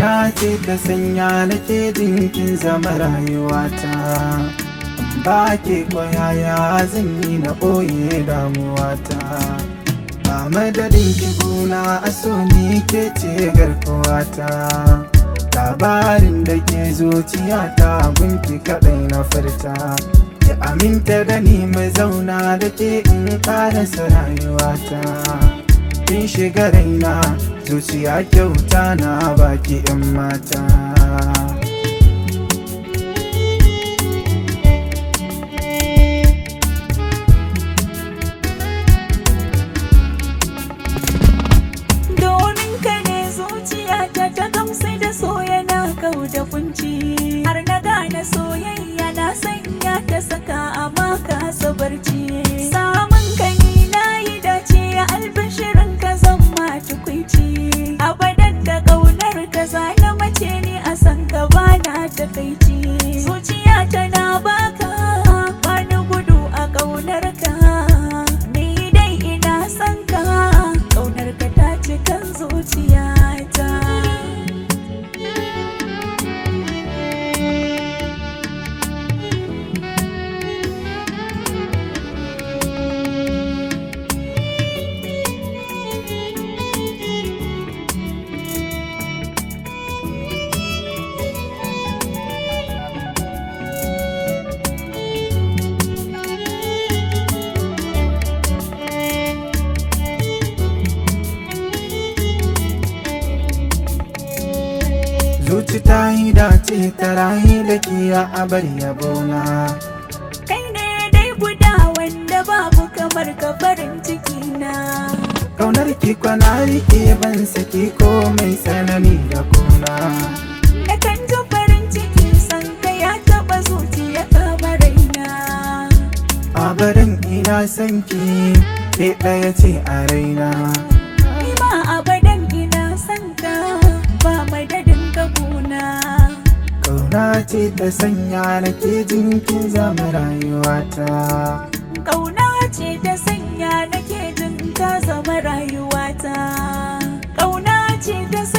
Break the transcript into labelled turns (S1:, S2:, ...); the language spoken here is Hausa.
S1: Kauna ce ta sanya nake jinkin zama rayuwata Ba ke koyaya zan yi na ɓoye damuwata Ba madadin ki guna a so ni ke ce garkuwata Labarin da ke zuciyata gunki kaɗai na furta Ki aminta da ni mai zauna da ke in ƙarasa rayuwata kin shiga raina zuciya kyauta na baki 'yan mata
S2: domin ka ne zuciya ta ta gamsu da so yana kau da kunci har na gane soyayya na sanya ta saka a maka barci samun ka ni na yi dace albishirin ka zan ma tukwici abadan da ƙaunar ka zana mace ni a san ka bana takaici zuciya tana baka bani gudu a ƙaunar ka ni dai ina son ka ƙaunar ka ta cikin zuciyata
S1: zuci ta yi dace ta rayu da kiya a bar yabona
S2: kai ne dai guda wanda babu kamar ka farin ciki na
S1: kaunar ki kwana rike ban saki ko mai tsanani da kuna
S2: da kan ji farin ciki san ka ya taɓa zuciya kamar raina
S1: a barin ina son ki ke ɗaya ce a raina
S2: ni ma abadan ina son ka ba madadin ka kuna
S1: kauna ce ta sanya nake jinkin zama rayuwata
S2: Ƙauna ce ta sanya nake jin ka zama rayuwata. Ƙauna ce ta